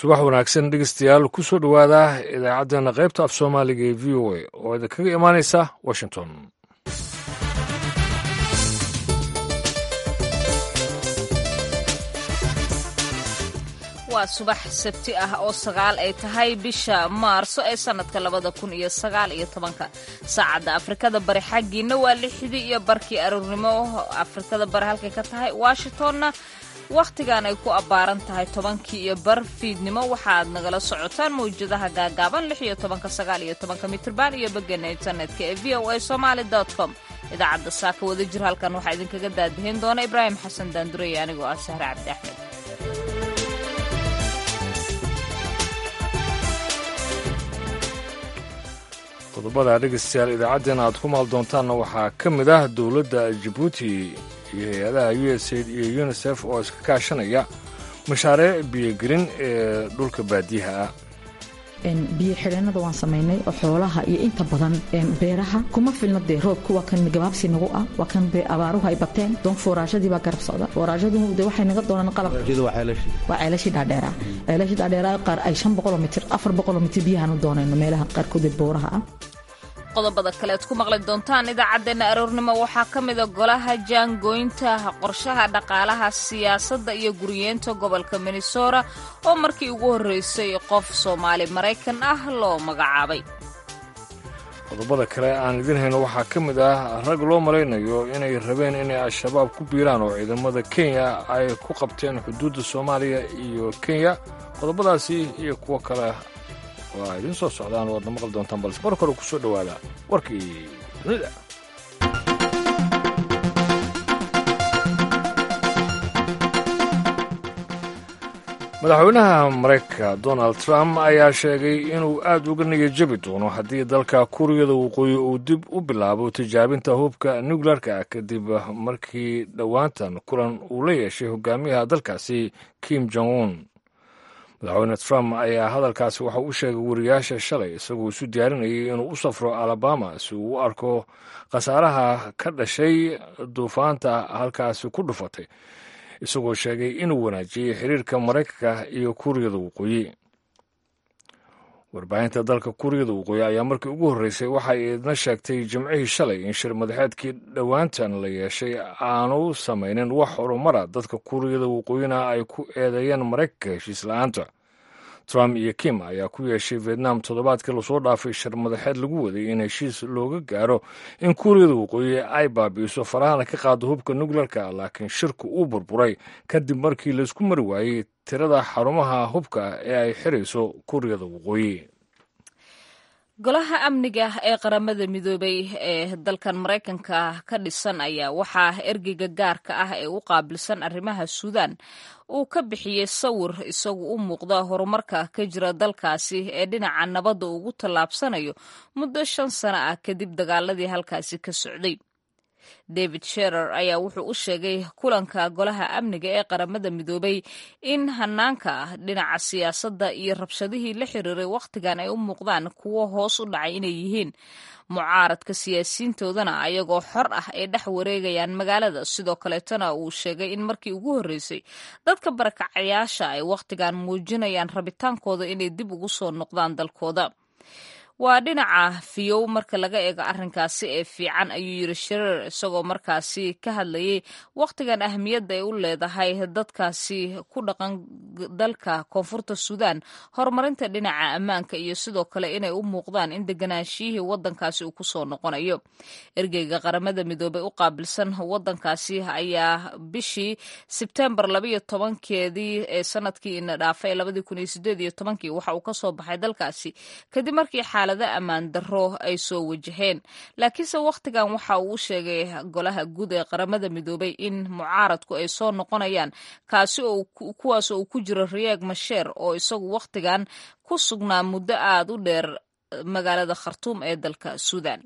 subax wanaagsan dhegeystayaal ku soo dhowaada idaacaddeenna qaybta af soomaaliga ee v o a oo idinkaga imaanaysa washington waa subax sabti ah oo sagaal ay tahay bisha maarso ee sannadka labada kun iyo sagaal iyo tobanka saacadda afrikada bari xaggiina waa lixdii iyo barkii aroornimo afrikada bari halkay ka tahay washingtonna wakhtigan ay ku abbaaran tahay tobankii iyo bar fiidnimo waxaaad nagala socotaan mawjadaha gaagaaban lix iyo tobanka sagaal iyo tobanka mitrban iyo begana internetka ee v o a somaali com idaacadda saaka wada jir halkan waxaa idinkaga daadihin doona ibraahim xasan daandurey anigoo ah sahre cabdi axmed qodobada dhegeystayaal idaacaddeenna aad ku maal doontaanna waxaa ka mid ah dowladda jabuuti iyo hay-adaha u s aid iyo unisef oo iska kaashanaya mashaariic biyogelin ee dhulka baadiyaha ah biyo xidheennada waan samaynay oo xoolaha iyo inta badan beeraha kuma filna dee roobku waa kan gabaabsi nagu ah waa kan abaaruhu ay bateen doon fooraashadii baa garab socda fooraashadu de waxay naga doonaan qalab waa ceelashii dhaadheera ceelashii dhaadheera qaar ay shan boqoloo mitir afar boqoloo mitir biyahaan u doonayno meelaha qaarkood ee booraha ah qodobada kale ad ku maqli doontaan idaacaddeenna aroornimo waxaa ka mida golaha jaangooynta qorshaha dhaqaalaha siyaasadda iyo guriyeenta gobolka minnesota oo markii ugu horreysay qof soomaali maraykan ah loo magacaabay qodobada kale aan idin hayno waxaa ka mid ah rag loo malaynayo inay rabeen inay al-shabaab ku biiraan oo ciidamada kenya ay ku qabteen xuduudda soomaaliya iyo kenya qodobadaasi iyo kuwo kale waa idiin soo socdaan waadna maqli doontaan balse mar kore ku soo dhowaada warkii dunida madaxweynaha maraykanka donald trump ayaa sheegay inuu aad uga nigajabi doono haddii dalka kuuriyada waqooyi uu dib u bilaabo tijaabinta hubka nukleerka kadib markii dhowaantan kulan uu la yeeshay hogaamiyaha dalkaasi kim jong un madaxweyne trump ayaa hadalkaasi waxa u sheegay wariyaasha shalay isagoo isu diyaarinayay inuu u safro alabama si uu u arko khasaaraha ka dhashay duufaanta halkaasi ku dhufatay isagoo sheegay inuu wanaajiyey xiriirka maraykanka iyo kuuriyada waqooyi warbaahinta dalka kuuriyada waqooyi ayaa markii ugu horreysay waxa ay idna sheegtay jimcihii shalay in shir madaxeedkii dhowaantan la yeeshay aanu samaynin wax horumara dadka kuuriyada waqooyina ay ku eedeeyeen maraykanka heshiis la-aanta trump iyo kim ayaa ku yeeshay vietnam toddobaadkii lasoo dhaafay shir madaxeed lagu waday in heshiis looga gaaro in kuuriyada waqooyi ay baabi'iso farahana ka qaado hubka nukleerka laakiin shirku uu burburay kadib markii laysku mari waayey tirada xarumaha hubka ee ay xirayso kuuriyada waqooyi golaha amniga ee qaramada midoobay ee dalkan maraykanka ka dhisan ayaa waxaa ergeyga gaarka ah ee u qaabilsan arrimaha suudaan uu ka bixiyey sawir isagu u muuqda horumarka ka jira dalkaasi ee dhinaca nabadda ugu tallaabsanayo muddo shan sano ah kadib dagaaladii halkaasi ka socday david sherer ayaa wuxuu u sheegay kulanka golaha amniga ee qaramada midoobay in hanaanka dhinaca siyaasadda iyo rabshadihii la xiriiray wakhtigan ay u muuqdaan kuwo hoos u dhacay inay yihiin mucaaradka siyaasiyiintoodana ayagoo xor ah ay dhex wareegayaan magaalada sidoo kaleetana uu sheegay in markii ugu horreysay dadka barakacayaasha ay wakhtigan muujinayaan rabitaankooda inay dib ugu soo noqdaan dalkooda waa dhinaca fiyow marka laga eego arrinkaasi ee fiican ayuu yiri shireer isagoo markaasi ka hadlayay wakhtigan ahmiyadda ay u leedahay dadkaasi ku dhaqan dalka koonfurta suudaan horumarinta dhinaca ammaanka iyo sidoo kale inay u muuqdaan in deganaanshiyihii waddankaasi uu kusoo noqonayo ergeyga qaramada midoobey u qaabilsan waddankaasi ayaa bishii sebtembar labayo tobankeedii ee sanadkii ina dhaafay labadii kun iyo sideed iyo tobankii waxa uu kasoo baxay dalkaasi kadib markii xaalad ammaan darro ay soo wajaheen laakiinse wakhtigan waxa uu u sheegay golaha guud ee qaramada midoobay in mucaaradku ay soo noqonayaan kaasi oo kuwaas oo uu ku jiro riyaag masheer oo isagu wakhtigan ku sugnaa muddo aad u dheer magaalada khartuum ee dalka suudan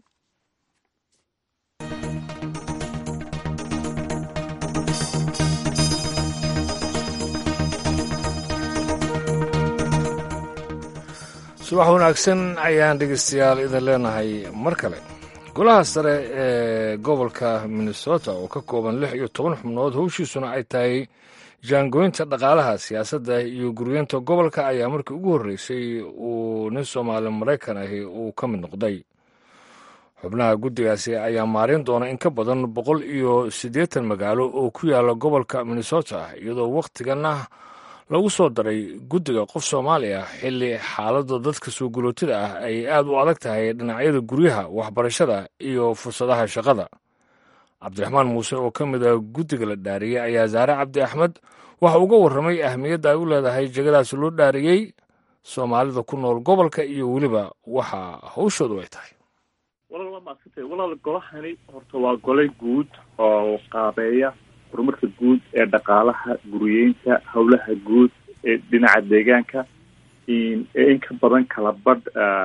subax wanaagsan ayaan dhegeystayaal idin leenahay mar kale golaha sare ee gobolka minnesota oo ka kooban lix iyo toban xubnood howshiisuna ay tahay jaangoynta dhaqaalaha siyaasadda iyo guryeenta gobolka ayaa markii ugu horreysay uu nin soomaali maraykan ahi uu ka mid noqday xubnaha guddigaasi ayaa maarin doona in ka badan boqol iyo siddeetan magaalo oo ku yaala gobolka minnesota iyadoo wakhtiganna lagu soo daray guddiga qof soomaali ah xilli xaaladda dadka soo gulootida ah ay aad u adag tahay dhinacyada guryaha waxbarashada iyo fursadaha shaqada cabdiraxmaan muuse oo ka mid ah guddiga la dhaariyey ayaa saare cabdi axmed waxa uga warramay ahmiyadda ay u leedahay jegadaas loo dhaariyey soomaalida ku nool gobolka iyo weliba waxa hawshoodu ay tahay walaal waa maasantay walaal golahani horta waa gole guud oo qaabeeya horumarka guud ee dhaqaalaha guriyeynta howlaha guud ee dhinaca deegaanka ee in ka badan kala badh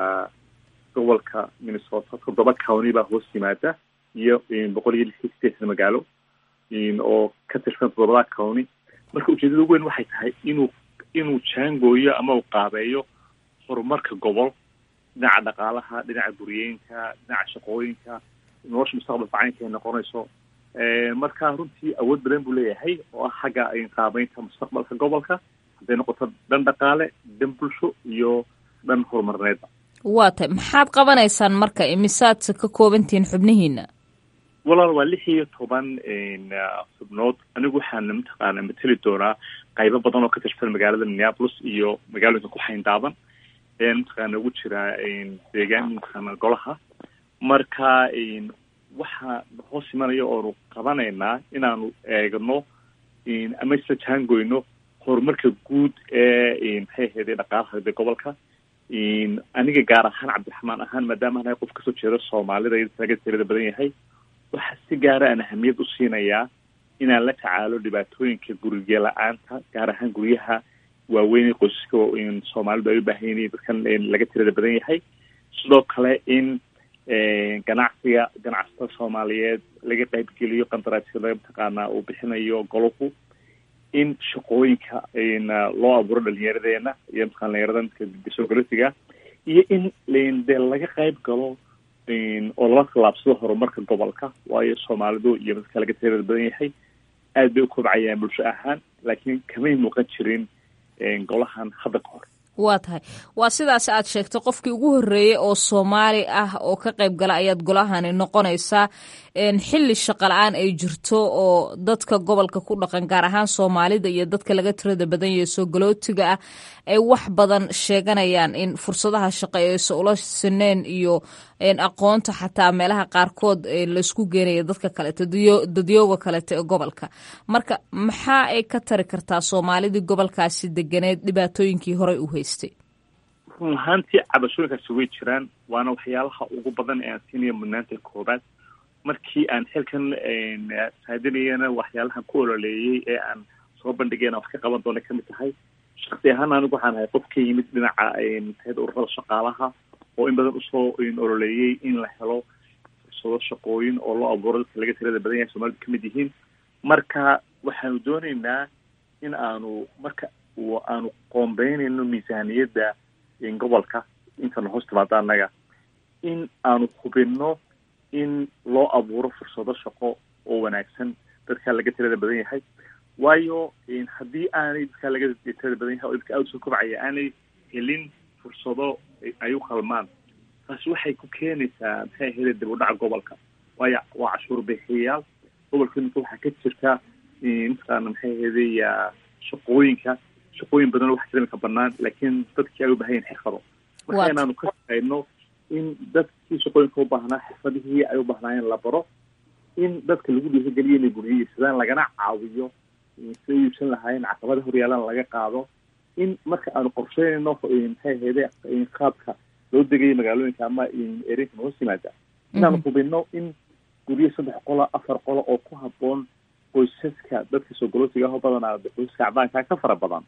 gobolka minnesota toddoba county baa hoos yimaada iyo boqol iyo lix iyo sideetan magaalo oo ka tirsan toddobada county marka ujeedada ugu weyn waxay tahay inuu inuu jaangooyo ama uu qaabeeyo horumarka gobol dhinaca dhaqaalaha dhinaca guriyeynta dhinaca shaqooyinka nolosha mustaqbalka caynka ay noqonayso marka runtii awood badan buu leeyahay oo ah xagga qaabeynta mustaqbalka gobolka hadday noqoto dhan dhaqaale dhan bulsho iyo dhan horumarneedba waa tay maxaad qabanaysaan marka imisaadse ka koobantihiin xubnihiina walaal waa lix iyo toban xubnood anigu waxaana mataqaana mateli doonaa qaybo badan oo ka tirsan magaalada minneapolis iyo magaalooyinka ku xayndaaban ayaan mataqaana ugu jiraa deegaan mataqaana golaha marka waxaa hoos imanaya oonu qabanaynaa inaanu eegno ama isla jaangoyno horumarka guud ee maxay ahayde dhaqaalaha de gobolka aniga gaar ahaan cabdiraxmaan ahaan maadaama anahay qof kasoo jeedo soomaalida iyo laga tirada badan yahay waxaa si gaara aan ahamiyad u siinayaa inaan la tacaalo dhibaatooyinka gurige la-aanta gaar ahaan guryaha waaweyn qoysaska soomaalidu ay u baahan yihiin dadkan laga tirada badan yahay sidoo kale in ganacsiga ganacsatada soomaaliyeed laga qaybgeliyo qandaraasyada mataqaanaa uu bixinayo golahu in shaqooyinka loo abuuro dhalinyaradeenna iyo mataqana dhalinyarada soo galosiga iyo in de laga qayb galo oo lala tallaabsado horumarka gobolka waayo soomaalidu iyo dadka laga tirada badan yahay aad bay u kobcayaan bulsho ahaan laakiin kamay muuqan jirin golahan hadda ka hor waa tahay waa sidaas aad sheegtay qofkii ugu horreeyey oo soomaali ah oo ka qayb gala ayaad golahani noqonaysaa xilli shaqala-aan ay jirto oo dadka gobolka ku dhaqan gaar ahaan soomaalida iyo dadka laga tirada badan yahe soo galootiga ah ay wax badan sheeganayaan in fursadaha shaqo aysa ula sineen iyo aqoonta xataa meelaha qaarkood laysku geenaya dadka kaleeto dadyooga kaleeto ee gobolka marka maxaa ay ka tari kartaa soomaalidii gobolkaasi deganeed dhibaatooyinkii horey u haystay run ahaantii cabashooyinkaasi way jiraan waana waxyaalaha ugu badan ee aan siinaya mudnaanta koobaad markii aan xilkan saadinayana waxyaalahan ku ololeeyey ee aan soo bandhigayna wax ka qaban doona kamid tahay shaksi ahaan anigu waxaan ahay qof ka yimid dhinaca maxayd ururada shaqaalaha oo in badan usoo ololeeyey in la helo fursado shaqooyin oo loo abuuro dadka laga tirada badan yahay soomalidu kamid yihiin marka waxaanu dooneynaa in aanu marka aanu qoombeynayno miisaaniyadda gobolka intana hoos timaada annaga in aanu hubinno in loo abuuro fursado shaqo oo wanaagsan dadka laga tirada badan yahay waayo haddii aanay dadka laga tirada badan yahay oo dadka aada usoo kobcaya aanay helin fursado ay u qalmaan taasi waxay ku keenaysaa maxay ahayde dib u dhaca gobolka waayo waa cashuur bixiyayaal gobolka imika waxaa ka jirta mataqaana maxay ahayde shaqooyinka shaqooyin badan oo wax jira imika banaan laakiin dadkii ay u bahan yahin xirfado marka inaanu ka shaqeyno in dadkii shaqooyinka u baahnaa xirfadihii ay u bahnaayeen la baro in dadka lagu dhiirigeliyo inay guryihiisadaan lagana caawiyo si ay iibsan lahaayeen caqabada horyaalan laga qaado in marka aanu qorsheynayno maxay ahayde qaabka loo degayo magaalooyinka ama ereyka hoos yimaada inaanu hubino in guryo saddex qolo afar qolo oo ku haboon qoysaska dadka soo galootiga aho badanaa qoysaska acdaanka ka fara badan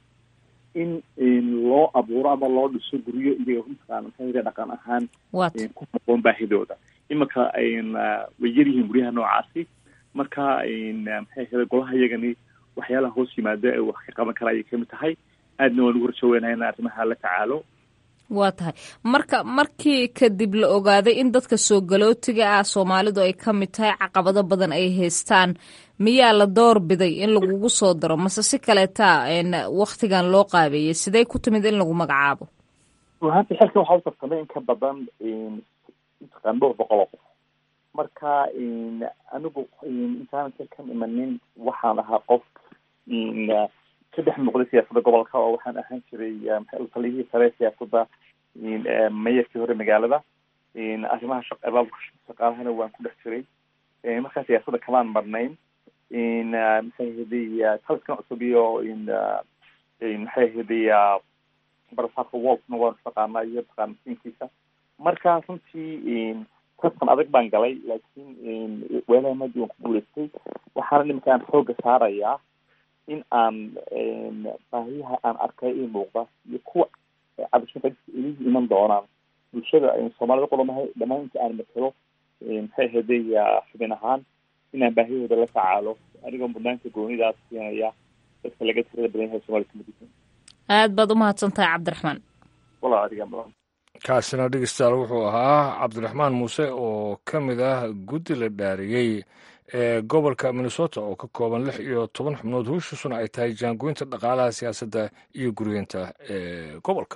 in loo abuuro ama loo dhiso guryo iyaga mataqaana maxay dhaqan ahaan ku haboon baahidooda imanka way yar yihiin guryaha noocaasi marka maxay ahayde golaha iyagani waxyaalaha hoos yimaada ee wax ka qaban kara ayay kamid tahay aadna waan ugu rajaweynaha in arrimaha la tacaalo waa tahay marka markii kadib la ogaaday in dadka soo galootiga ah soomaalidu ay ka mid tahay caqabado badan ay haystaan miyaa la door biday in lagugu soo daro mase si kaleeta waktigan loo qaabeeyey sidee ku timid in lagu magacaabo ruhaantii xilkan waxaa u tartamay in ka badan mataqaan dhowr boqol oo qof marka anigu intaanan xilkan imanin waxaan ahaa qof ka dhex muuqday siyaasadda gobolka oo waxaan ahaan jiray taliyihii sare siyaasadda mayarkii hore magaalada arrimaha shaqabaabka shaqaalahana waan ku dhex jiray markaa siyaasadda kamaan marnayn maxay ahaday taliskan cusub iyo maxay ahaday barasaarka wolfna waan istaqaanaa iyo taqaana siinkiisa marka runtii tartan adag baan galay laakiin weelaha madi waan ku guulaystay waxaana nimanka aan xooga saarayaa in aan baahiyaha aan arkay ii muuqda iyo kuwa cabashinka ilihii iman doonaan bulshada soomaalida qolomahay dhammaan inta aan matalo maxay ahaday xubin ahaan inaan baahiyahooda la tacaalo anigoo mudnaanta goonidaas siinaya dadka laga tirada badan yahay soomaalida kamid aad baad umahadsan tahay cabdiraxmaan walaa adiga mudan kaasina dhegeystayaal wuxuu ahaa cabdiraxmaan muuse oo ka mid ah guddi la dhaariyey ee gobolka minnesota oo ka kooban lix iyo toban xubnood howshiisuna ay tahay jaangoynta dhaqaalaha siyaasadda iyo guryeynta ee gobolka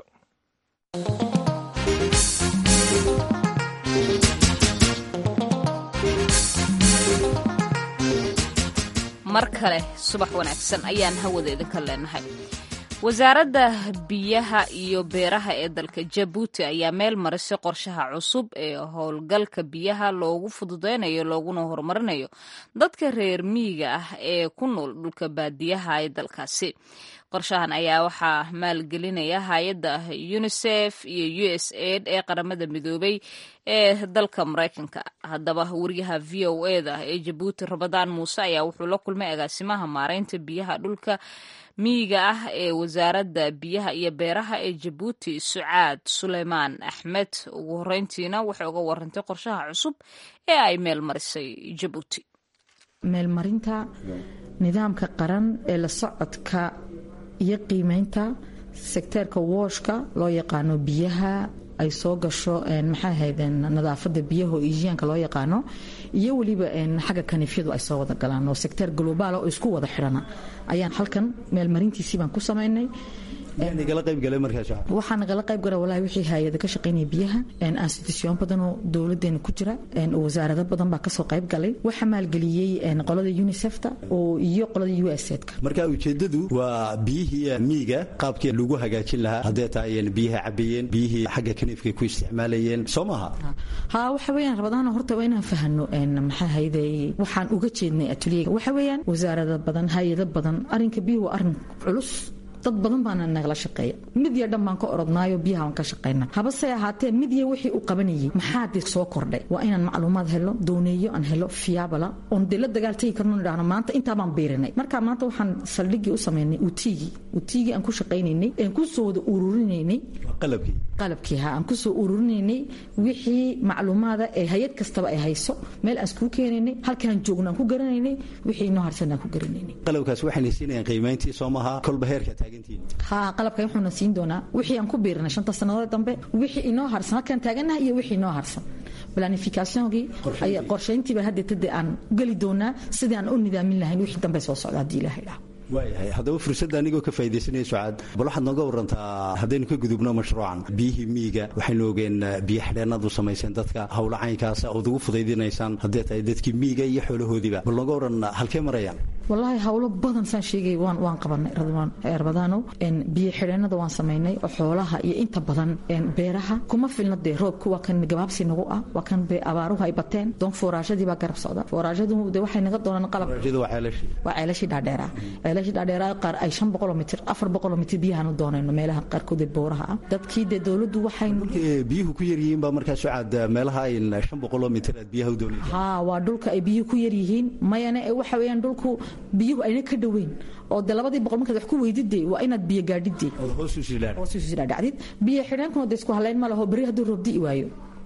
mar kale subax wanaagsan ayaan hawada idinka leenahay wasaaradda biyaha iyo beeraha ee dalka jabuuti ayaa meel marisay qorshaha cusub ee howlgalka biyaha loogu fududeynayo looguna horumarinayo dadka reer miyiga ah ee ku nool dhulka baadiyaha ee dalkaasi qorshahan ayaa waxaa maalgelinaya hay-adda unisef iyo u s aid ee qaramada midoobay ee dalka maraykanka haddaba wariyaha v o e da ee jabuuti rabadaan muuse ayaa wuxuu la kulmay agaasimaha maareynta biyaha dhulka miyiga ah ee wasaaradda biyaha iyo beeraha ee jabuuti sucaad suleymaan axmed ugu horeyntiina waxay uga warantay qorshaha cusub ee ay meel marisay jabuuti meelmarinta nidaamka qaran ee la socodka iyo qiimeynta sekteerka wooshka loo yaqaano biyaha ay soo gasho maxay ahayd nadaafada biyaha oo ijiyaanka loo yaqaano iyo weliba xagga kaniifyadu ay soo wada galaan oo sekteer globaal oo isku wada xidhana ayaan halkan meelmarintiisii baan ku samaynay waxaa nagala qayb gala walahi wixii hay-ada ka shaqaynaya biyaha institution badan oo dowladeena ku jira wasaarado badan baa kasoo qayb galay waxaa maalgeliyey qolada unisefta oo iyo qolada u s edka marka ujeedadu waa biyihii miiga qaabkii lagu hagaajin lahaa haddee tahay biyaha cabayeen biyihii xagga kaniifkay ku isticmaalayeen soo maaha ha waxa weyaan rabadaana horta waa inaan fahano maxaa hayday waxaan uga jeednay atuliyega waxa weeyaan wasaarado badan hay-ado badan arrinka biyuhu waa arrin culus dad badan baana nagala shaqeeya mid iyo dhan baan ka orodnaayo biyaha waan ka shaqayna habase ahaatee mid iyo wixii uu qabanayay maxaa dee soo kordhay waa inaan macluumaad helo dooneeyo aan helo fiyaabala oon dee la dagaaltagi karno idhahno maanta intaa baan biirinay marka maanta waxaan saldhigii u samaynay utiigii utiigii aan ku shaqaynaynay aan ku soo wada ururinaynay qalabkii qalabkii ha aan ku soo ururinaynay wixii macluumaada ee hay-ad kastaba ay hayso meel aan iskuu keenaynay halkaan joogno aan ku garanaynay wixii inoo harsan aan ku garanaynay qalabkaas waxayna siinayaan qiimayntii soo maaha kolba heerka taagan ha qalabkan wuxuuna siin doonaa wixii aan ku biirinay shanta sannadood dambe wixii inoo harsan halkaan taagannaha iyo wixii inoo harsan planificationkii qorshayntiiba haddeetade aan geli doonaa sidii aan u nidaamin lahayn wixii dambe soo socda haddii ilaha idhaho waayahay haddaba fursadda anigoo ka faa'idaysanaya sucaad bal waxaad nooga warantaa haddaynu ka gudubno mashruucan biyihii miyiga waxaynu ogeen biyo xidheenadu samayseen dadka howlo caynkaasa ood ugu fudaydinaysaan haddee tahay dadkii miyiga iyo xoolahoodiiba bal nooga waran halkee marayaan wallaahi howlo badan saan sheegay waan waan qabanay rabadaanow biyo xidheenada waan samaynay oo xoolaha iyo inta badan beeraha kuma filna dee roobku waa kan gabaabsi nagu ah waa kan abaaruhu ay bateen doon fooraashadii baa garab socda fooraashadu de waxay naga doonaan qalab waa ceelashii dhaadheera ceelashii dhaadheera qaar ay shan boqoloo mitir afar boqoloo mitir biyahaan u doonayno meelaha qaarkood ee booraha ah dadkii dee dowladdu waxay biyuhu ku yaryihiin baa markaa sucaad meelaha ay shan boqoloo mitir aad biyaha u doonaysa haa waa dhulka ay biyuhu ku yaryihiin mayane waxa weeyaan dhulku biyuhu ayna ka dhoweyn oo de labadii boqol markaad wax ku weydidee waa inaad biyo gaadhidee hoosusidhaadhacdid biyo xidheenkuna de isku halayn ma laho berri hadduu roob di'i waayo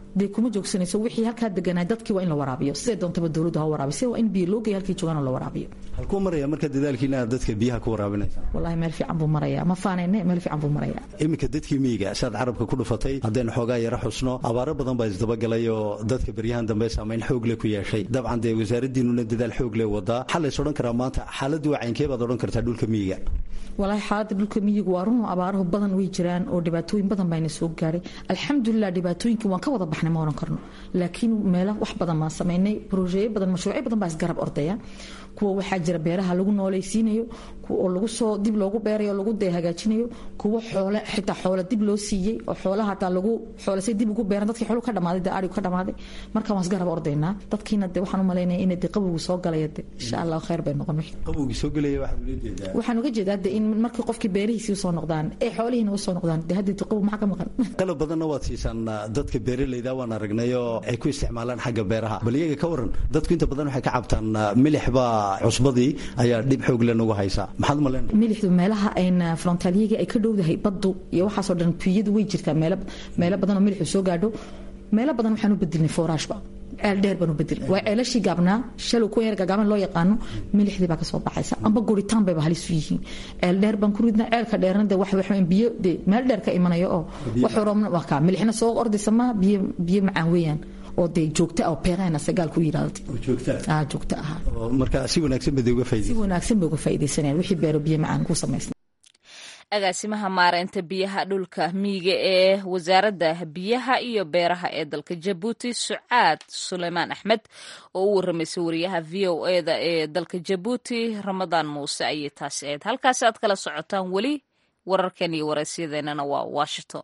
dee kuma joogsanayso wixii halkaa deganaa dadkii waa in la waraabiyo siday doontaba dowladdu ha waraabiyo waa in biyo loo geeya halkii joogaan la waraabiyo halkuu maraya marka dadaalkiina aad dadka biyaha ku waraabinaysa wallahi meel fiican buu marayaa ma faanayne meel fiican buu marayaa iminka dadkii miyiga saad carabka ku dhufatay haddaynu xoogaa yaro xusno abaaro badan baa isdabagalay oo dadka beryahan dambe saamayn xoog le ku yeeshay dabcan dee wasaaraddiinuna dadaal xoog le wadaa waxaa lays odhan karaa maanta xaaladdu waa caynkee baad odhan kartaa dhulka miyiga walaahi xaaladda dhulka miyigu waa run abaarahu badan way jiraan oo dhibaatooyin badan bayna soo gaaray alxamdulilah dhibaatooyinkii waan ka wada baxnay ma oran karno laakiin meelo wax badan baan samaynay brojeeyo badan mashruucyo badan baa isgarab ordaya kuwa waxaa jira beeraha lagu noolaysiinayo oo lagu soo dib loogu beerayo lagu dee hagaajinayo kuwa xoole xitaa xoole dib loo siiyey oo xoolaha hataa lagu xoolasay dib ugu beeran dadkii xooluhu ka dhamaaday dee arigu ka dhamaaday marka waan isgarab ordaynaa dadkiina dee waxaan u malaynaya inay dee qabowgu soo galaya de insha allah khayr bay noqon wixii qabowgii soo gelaya waxaad ula jeedaa waxaan uga jeedaa de in markii qofkii beerihiisii usoo noqdaan ee xoolihiina usoo noqdaan dee haddii qabow maxaa ka maqan qalab badanna waad siisaan dadka beeralayda waan aragnay oo ay ku isticmaalaan xagga beeraha bal iyaga ka waran dadku inta badan waxay ka cabtaan milix baa cusbadii ayaa dhib xoog le nagu haysaa maxaad u malayn milixdu meelaha ayna frontaliyagii ay ka dhowdahay baddu iyo waxaasoo dhan biyadu way jirtaa meelo meelo badan oo milixu soo gaadho meelo badan waxaan u bedelnay fooraashba ceel dheer baan u bedelnay waa ceelashii gaabnaa shalow kuwa yar gaagaaban loo yaqaano milixdii baa kasoo baxaysa amba guritaan bayba halis u yihiin ceel dheer baan ku ridnaa ceelka dheerna de wax waxaan biyo de meel dheer ka imanayo oo wax roobna waa kaa milixna soo ordaysa ma biyo biyo macaan weeyaan oo dee joogta oo peerahana sagaal ku yidhaahdo ah joogta ah marka si wanaagsan bay uga si faa'iideysan wanaagsan bay uga faa'iidaysanayaan wixii beero biyo macaan ku samaysna agaasimaha maareynta biyaha dhulka miyiga ee wasaaradda biyaha iyo beeraha ee dalka jabuuti sucaad suleymaan axmed oo u waramaysay wariyaha v o eda ee dalka jabuuti ramadaan muuse ayay taasi ahayd halkaasi aad kala socotaan weli wararkan iyo waraysyadeenana waa washington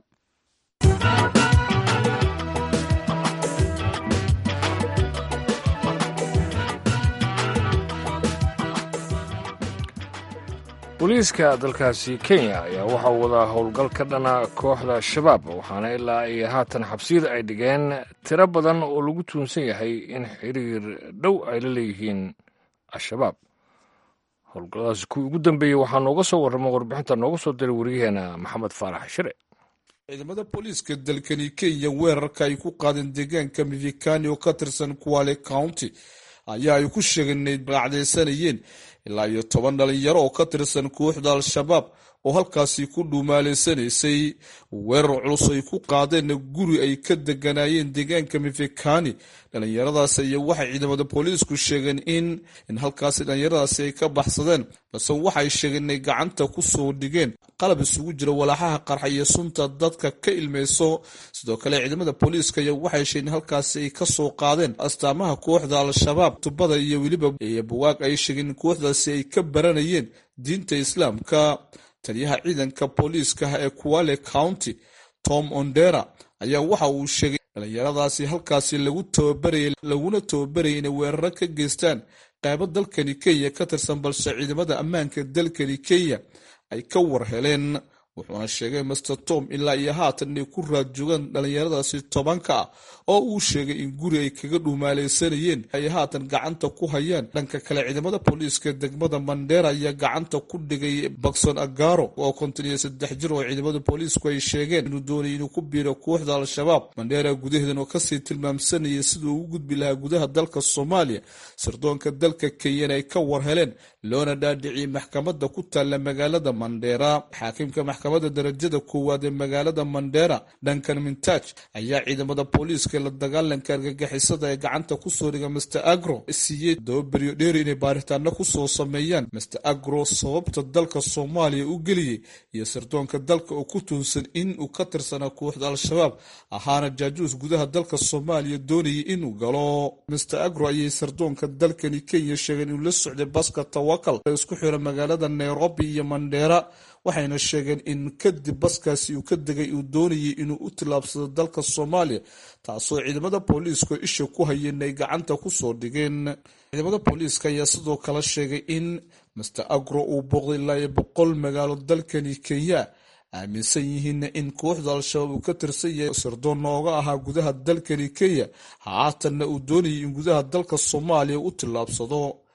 booliiska dalkaasi kenya ayaa waxa uu wadaa howlgal ka dhana kooxda shabaab waxaana ilaa ay haatan xabsiyada ay dhigeen tiro badan oo lagu tuunsan yahay in xiriir dhow ay la leeyihiin al-shabaab howlgalladaasi kuwii ugu dambeeyey waxaa nooga soo warrama warbixinta nooga soo diray wariyaheena maxamed faarax shire ciidamada booliiska dalkani kenya weerarka ay ku qaadeen deegaanka mivikani oo ka tirsan kuwale county ayaa ay ku sheegeen inay raacdaysanayeen ilaa iyo toban dhalinyaro oo ka tirsan kooxda al-shabaab oo halkaasi ku dhuumaaleysanaysay weerar culus ay ku qaadeenna guri ay ka deganaayeen deegaanka mifikani dhalinyaradaas iyo waxay ciidamada booliisku sheegeen in in halkaasi dhalinyaradaasi ay ka baxsadeen balse waxay sheegeen inay gacanta ku soo dhigeen qalab isugu jira walaaxaha qarxa iyo sunta dadka ka ilmeyso sidoo kale ciidamada booliiska iyo waxay sheegeen in halkaasi ay ka soo qaadeen astaamaha kooxda al-shabaab tubada iyo weliba iyo buwaag ay sheegeen in kooxdaasi ay ka baranayeen diinta islaamka taliyaha ciidanka booliiska ee kuwale county tom ondera ayaa waxa uu sheegay dhalinyaradaasi halkaasi lagu tababarayay laguna tababarayay inay weeraro ka geystaan qaybo dalkani kenya ka tirsan balse ciidamada ammaanka dalkani kenya ay ka war heleen wuxuuna sheegay master tom ilaa iyo haatan inay ku raad joogaan dhalinyaradaasi tobanka ah oo uu sheegay in guri ay kaga dhuumaaleysanayeen ay haatan gacanta ku hayaan dhanka kale ciidamada booliiska degmada mandera ayaa gacanta ku dhigay bakson agaro oo konton iyo saddex jir oo ciidamada booliisku ay sheegeen inuu doonay inuu ku biiro kooxda al-shabaab mandera gudaheedan oo kasii tilmaamsanayay siduu ugu gudbi lahaa gudaha dalka soomaaliya sirdoonka dalka kenyana ay ka war heleen loona dhaadhiciyey maxkamada ku taalla magaalada mandera xaakimka maxkamadda darajada koowaad ee magaalada mandera duncan mintaj ayaa ciidamada booliiska la dagaalanka argagixisada ee gacanta kusoo dhiga master agro siiyey todoba beryo dheeri inay baaritaano kusoo sameeyaan master agro sababta dalka soomaaliya u geliyey iyo sirdoonka dalka oo ku tuunsan in uu ka tirsanaa kooxda al-shabaab ahaana jaajuus gudaha dalka soomaaliya doonayay inuu galo master agro ayay sirdoonka dalkani kenya sheegeen inuu la socday baska tawakal ee isku xira magaalada nairobi iyo mandheera waxayna sheegeen in kadib baskaasi uu ka degay uu doonayay inuu u tillaabsado dalka soomaaliya taasoo ciidamada booliisku isha ku hayeen ay gacanta kusoo dhigeen ciidamada booliiska ayaa sidoo kale sheegay in master agro uu booqday ilaa iyo boqol magaalo dalkani kenya aaminsan yihiinna in kooxda al-shabaab uu ka tirsan yahay sirdoon nooga ahaa gudaha dalkani kenya haatanna uu doonayay in gudaha dalka soomaaliya u tillaabsado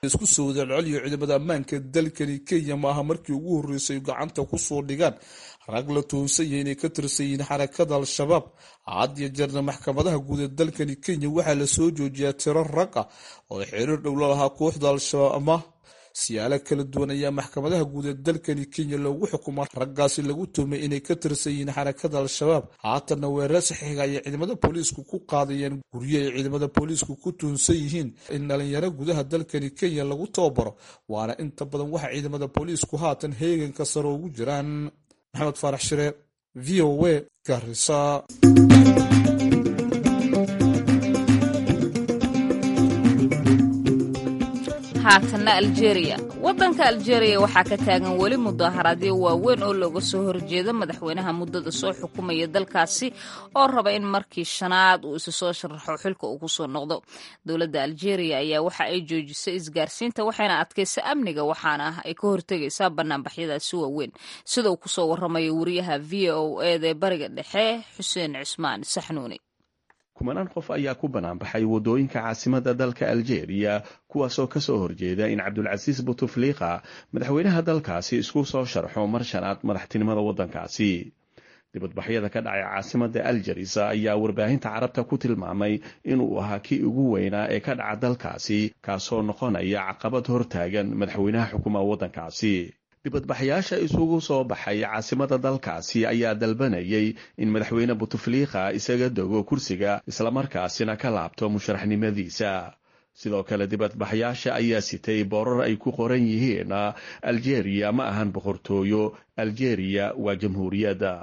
isku soo wadalceliyo ciidamada ammaanka dalkani kenya maaha markii ugu horreysay gacanta kusoo dhigaan rag la toonsanya inay ka tirsan yihiin xarakada al-shabaab had iyo jeerna maxkamadaha guud ee dalkani kenya waxaa lasoo joojiyaa tiro rag ah oo xiriir dhow la lahaa kooxda al-shabaab ama siyaalo kala duwan ayaa maxkamadaha guud ee dalkani kenya loogu xukumaa raggaasi lagu tuhmay inay ka tirsan yihiin xarakada al-shabaab haatanna weerar saxiiga ayay ciidamada booliisku ku qaadayeen guryo ay ciidamada booliisku ku tuhunsan yihiin in dhalinyaro gudaha dalkani kenya lagu tababaro waana inta badan waxa ciidamada booliisku haatan heeganka sare ugu jiraan maxamed faarax shire v o a garisa haatanna aljeeriya waddanka aljeeriya waxaa ka taagan weli mudaharaadyo waaweyn oo looga soo horjeeda madaxweynaha muddada soo xukumaya dalkaasi oo raba in markii shanaad uu isa soo sharaxo xilka uu kusoo noqdo dowladda aljeeriya ayaa waxa ay joojisay isgaarsiinta waxayna adkaysa amniga waxaana ay ka hortegaysaa banaanbaxyadaasi waaweyn sida uu kusoo waramayo wariyaha v o eda ee bariga dhexe xuseen cismaan saxnuuni kumanaan qof ayaa ku banaanbaxay waddooyinka caasimada dalka aljeeriya kuwaasoo ka soo horjeeda in cabdulcasiis butufliika madaxweynaha dalkaasi isku soo sharxo mar shanaad madaxtinimada waddankaasi dibadbaxyada ka dhacay caasimada aljeris ayaa warbaahinta carabta ku tilmaamay inuu ahaa kii ugu weynaa ee ka dhaca dalkaasi kaasoo noqonaya caqabad hortaagan madaxweynaha xukuma waddankaasi dibadbaxyaasha isugu soo baxay caasimada dalkaasi ayaa dalbanayay in madaxweyne butufliika isaga dego kursiga islamarkaasina ka laabto musharaxnimadiisa sidoo kale dibadbaxyaasha ayaa sitay boorar ay ku qoran yihiin aljeeriya ma ahan boqortooyo aljeeriya waa jamhuuriyadda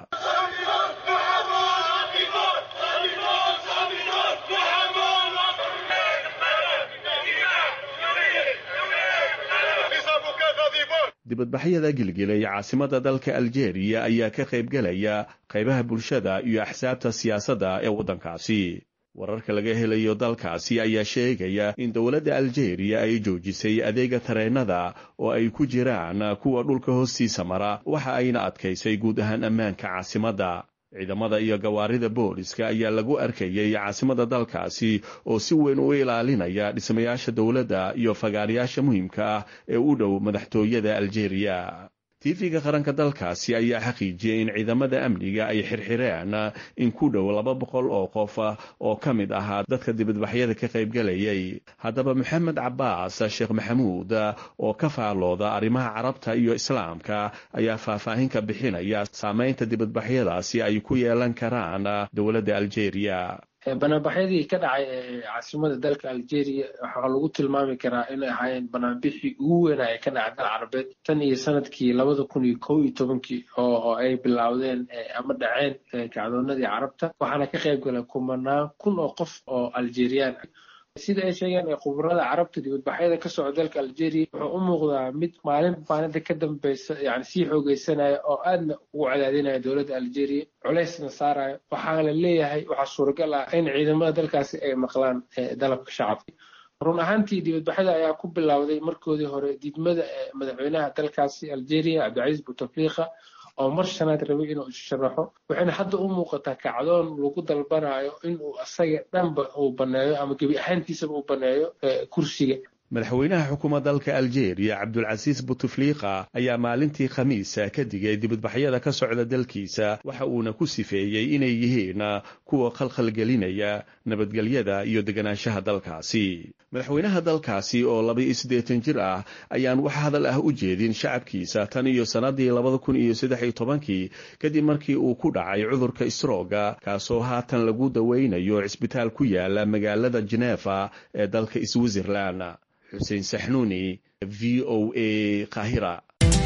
dibadbaxyada gilgilay caasimada dalka aljeeriya ayaa ka qaybgelaya qaybaha bulshada iyo axsaabta siyaasadda ee waddankaasi wararka laga helayo dalkaasi ayaa sheegaya in dowladda aljeeriya ay joojisay adeega tareennada oo ay ku jiraan kuwa dhulka hoostiisa mara waxa ayna adkaysay guud ahaan ammaanka caasimadda ciidamada iyo gawaarida booliska ayaa lagu arkayay caasimada dalkaasi oo si weyn u ilaalinaya dhismayaasha dowladda iyo fagaarayaasha muhiimka ah ee u dhow madaxtooyada aljeeriya tv-ga qaranka dalkaasi ayaa xaqiijiyey in ciidamada amniga ay xirxireen in ku dhow laba boqol oo qof oo ka mid ahaa dadka dibadbaxyada ka qaybgelayay haddaba maxamed cabaas sheekh maxamuud oo ka faalooda arrimaha carabta iyo islaamka ayaa faahfaahin ka bixinaya saameynta dibadbaxyadaasi ay ku yeelan karaan dowladda aljeeriya banaanbaxyadii ka dhacay ee caasimada dalka algeria waxaa lagu tilmaami karaa inay ahaayeen banaanbixii ugu weynaa ee ka dhacay dal carabeed tan iyo sanadkii labada kun iyo kow iyo tobankii oo ay bilowdeen ama dhaceen kacdoonadii carabta waxaana ka qayb galay kumanaan kun oo qof oo algeriyaan ah sida ay sheegeen khubarada carabta dibadbaxyada ka socda dalka algeria wuxuu u muuqdaa mid maalin maalinta ka dambeysa yani sii xoogeysanaya oo aadna ugu cadaadinaya dowladda algeria culeysna saaraya waxaa la leeyahay waxaa suuragal ah in ciidamada dalkaasi ay maqlaan dalabka shacabka run ahaantii dibadbaxyada ayaa ku bilowday markoodii hore diidmada madaxweynaha dalkaasi algeria cabdicasiis bouteflika oo mar shanaad rabay inuu isharaxo waxayna hadda u muuqataa kacdoon lagu dalbanayo inuu asaga dhanba uu baneeyo ama gebi ahaantiisaba uu baneeyo kursiga madaxweynaha xukuuma dalka aljeeriya cabdulcasiis butufliika ayaa maalintii khamiisa ka digay dibadbaxyada ka socda dalkiisa waxa uuna ku sifeeyey inay yihiin kuwa khalkhalgelinaya nabadgelyada iyo deganaanshaha dalkaasi madaxweynaha dalkaasi oo laba-iyo siddeetan jir ah ayaan wax hadal ah u jeedin shacabkiisa tan iyo sannadii labada kun iyo saddex iyo tobankii kadib markii uu ku dhacay cudurka isrooga kaasoo haatan lagu daweynayo cisbitaal ku yaala magaalada jeneefa ee dalka switzerland xuseen saxnuuni v o a kahira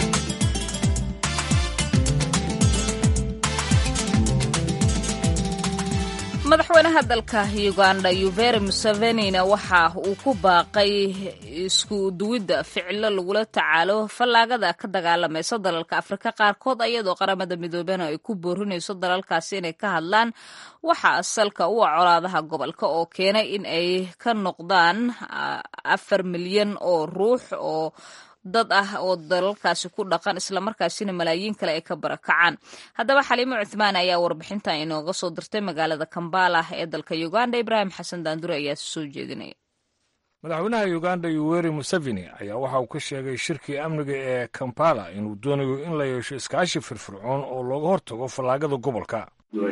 madaxweynaha dalka uganda yuveri musevenina waxa uu ku baaqay isku duwidda ficilo lagula tacaalo fallaagada ka dagaalamaysa dalalka afrika qaarkood ayadoo qaramada midoobena ay ku boorinayso dalalkaasi inay ka hadlaan waxa asalka u ah colaadaha gobolka oo keenay in ay ka noqdaan afar milyan oo ruux oo dad ah oo dalalkaasi ku dhaqan islamarkaasina malaayiin kale ay ka barakacaan haddaba xaliimo cuthmaan ayaa warbixintan inooga soo dirtay magaalada kambala ee dalka uganda ibraahim xasan daandure ayaa soo jeedinaya madaxweynaha uganda yuweri museveni ayaa waxa uu ka sheegay shirkii amniga ee kampala inuu doonayo in la yeesho iskaashi firfircoon oo looga hortago fallaagada gobolka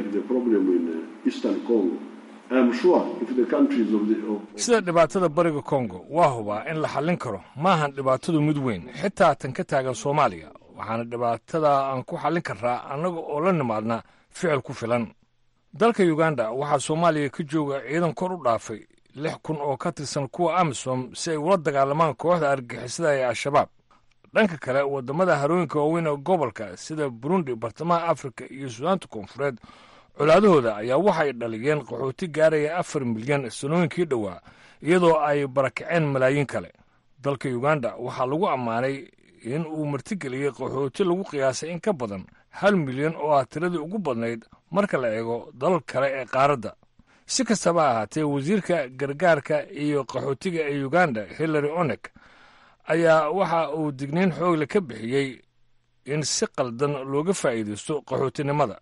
sida dhibaatada bariga kongo waa hubaa in la xallin karo maahan dhibaatadu mid weyn xitaa tan ka taagan soomaaliya waxaana dhibaatada aan ku xallin karraa annaga oo la nimaadna ficil ku filan dalka uganda waxaa soomaaliya ka jooga ciidan kor u dhaafay lix kun oo ka tirsan kuwa amisom si ay ula dagaalamaan kooxda argixisada ee al-shabaab dhanka kale waddamada harooyinka waaweyn ee gobolka sida burundi bartamaha afrika iyo suudaanta koonfureed colaadahooda ayaa waxay dhaliyeen qaxooti gaaraya afar milyan sanooyinkii dhowaa iyadoo ay barakaceen malaayiin kale dalka uganda waxaa lagu ammaanay in uu martigeliyey qaxooti lagu qiyaasay in ka badan hal milyan oo ah tiradii ugu badnayd marka la eego dalal kale ee qaaradda si kastaba ahaatee wasiirka gargaarka iyo qaxootiga ee uganda hillary onek ayaa waxa uu digniin xoogle ka bixiyey in si qaldan looga faa'iidaysto qaxootinimada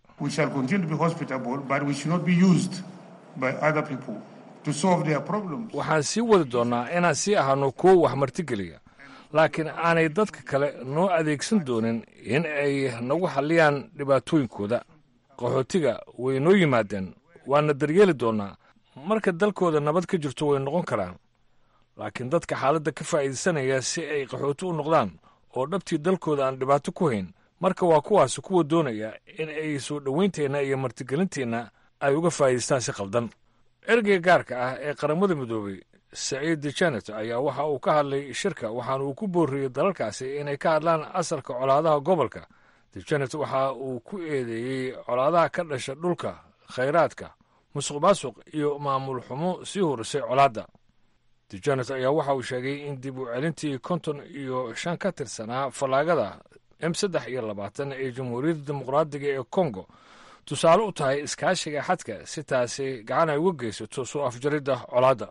waxaan sii wadi doonnaa inaan sii ahaano kuwo wax martigeliya laakiin aanay dadka kale noo adeegsan doonin in ay nagu xalliyaan dhibaatooyinkooda qaxootiga way noo yimaadeen waana daryeeli doonnaa marka dalkooda nabad ka jirto way noqon karaan laakiin dadka xaaladda ka faa'iidaysanaya si ay qaxooti u noqdaan oo dhabtii dalkooda aan dhibaato ku hayn marka waa kuwaasi kuwa doonaya in ay soo dhowaynteenna iyo martigelinteenna ay uga faa'iidaystaan si qaldan ergeyga gaarka ah ee qaramada midoobey saciid dejanet ayaa waxa uu ka hadlay shirka waxaana uu ku booriyey dalalkaasi inay ka hadlaan asalka colaadaha gobolka dejanet waxa uu ku eedeeyey colaadaha ka dhasha dhulka khayraadka musuq maasuq iyo maamul xumo sii horisay colaadda dejanet ayaa waxa uu sheegay in dib u celintii konton iyo shan ka tirsanaa fallaagada m saddex iyo labaatan ee jamhuuriyadda dimuqraadiga ee kongo tusaale u tahay iskaashiga xadka si taasi gacan ay uga geysato soo afjaridda colaadda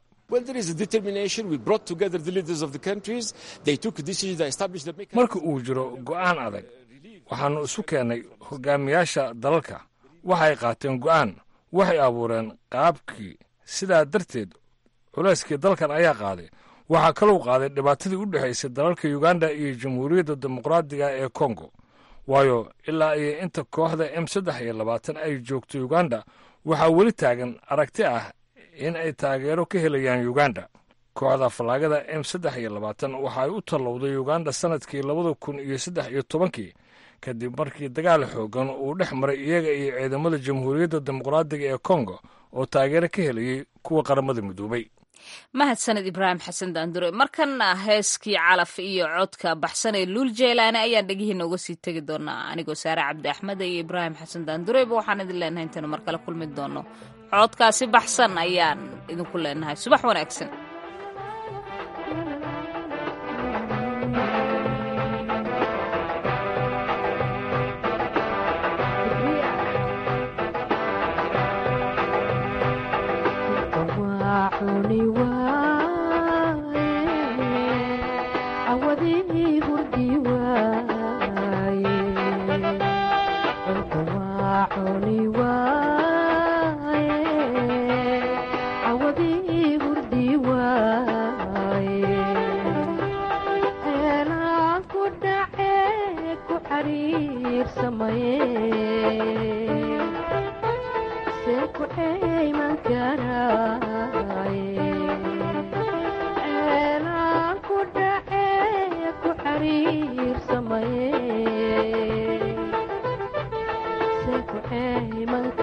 marka uu jiro go'aan adag waxaannu isu keennay hogaamiyaasha dalalka waxay qaateen go'aan waxay abuureen qaabkii sidaa darteed culayskii dalkan ayaa qaaday waxaa kalou qaaday dhibaatadii u dhexaysay dalalka uganda iyo jamhuuriyadda dimuqraadiga ee kongo waayo ilaa iyo inta kooxda m saddex iyo labaatan ay joogto uganda waxaa weli taagan aragti ah in ay taageero ka helayaan uganda kooxda fallaagada m saddex iyo labaatan waxa ay u tallowday uganda sannadkii labada kun iyo saddex iyo tobankii kadib markii dagaal xoogan uu dhex maray iyaga iyo ciidamada jamhuuriyadda dimuqraadiga ee kongo oo taageero ka helayay kuwa qaramada midoobay mahadsaned ibraahim xasan daandure markanna heeskii calaf iyo codka baxsan ee luul jeylaane ayaan dhegihiina uga sii tegi doonaa anigoo saare cabdi axmed iyo ibraahim xasan daandureba waxaan idin leenahay intaynu mar kale kulmi doono codkaasi baxsan ayaan idinku leenahay subax wanaagsan Hey, man.